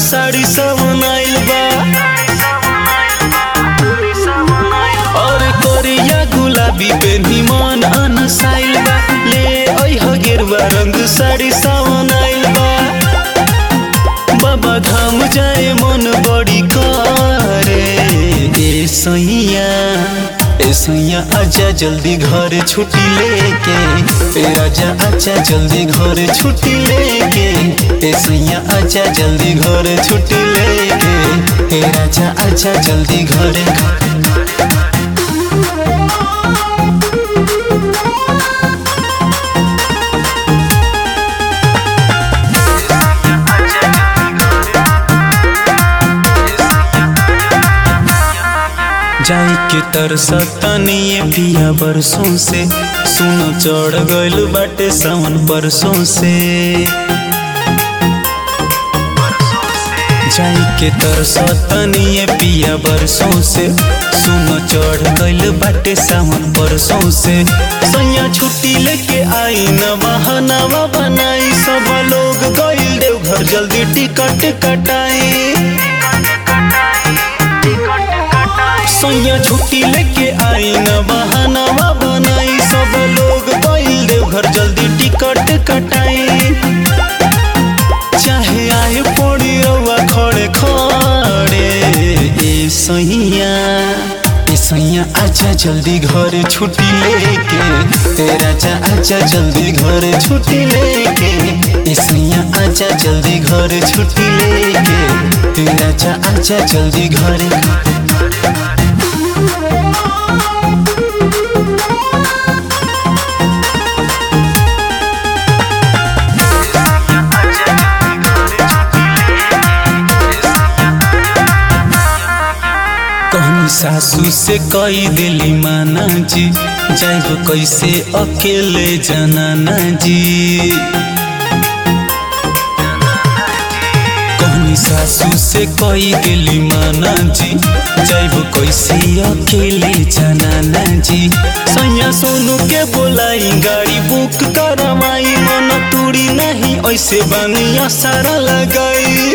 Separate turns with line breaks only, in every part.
साड़ी सावन आइल बा और कोरिया गुलाबी पे निमन अनसाइल बा ले ओह गेरुआ रंग साड़ी सावन आइल बा बाबा धाम जाए मन बड़ी करे ए सैया ए सैया आजा जल्दी घर छुट्टी लेके ए आजा आजा जल्दी घर छुट्टी लेके ए सैया आजा जल्दी घर छुट्टी लेके ए आजा आजा जल्दी घर जाई के तरसतनिए पिया बरसों से सुनो चढ़ गइल बाटे सावन परसों से जाई के तरसतनिए पिया बरसों से सुनो चढ़ गइल बाटे सावन परसों से सैया छुट्टी लेके आई न बहानावा बनाई सब लोग गइल देवघर जल्दी टिकट कटाई सैया छुट्टी लेके आई न बहानावा बनाई सब लोग गइल देवघर जल्दी टिकट कटाई चाहे आए पड़ी रउआ खड़े खड़े ए सैया ए सैया आजा जल्दी घर छुट्टी लेके ए राजा आजा जल्दी घर छुट्टी लेके ए सैया आजा जल्दी घर छुट्टी लेके ए राजा आजा जल्दी घर कहनी सासू से कई दिली माना जी जाइब कैसे अकेले जनाना जी कहनी सासू से कई दिली माना जी जाइब कैसे अकेले जनाना जी सैया सोनू के बोलाई गाड़ी बुक करवाई मन तूड़ी नहीं ऐसे बानिया सारा लगाई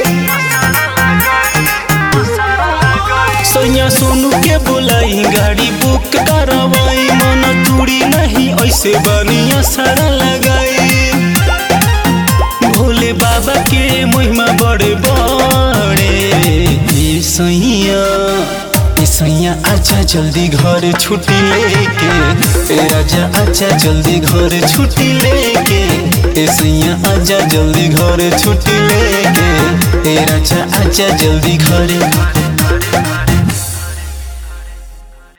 सैया सोनू के बोलाई गाड़ी बुक करवाई मन तूड़ी नहीं ऐसे बनिया सारा लगाई भोले बाबा के महिमा बड़े बड़े ए सैया ए सैया आजा जल्दी घर छुट्टी लेके ए आजा आजा जल्दी घर छुट्टी लेके ए सैया आजा जल्दी घर छुट्टी लेके ए आजा आजा जल्दी घर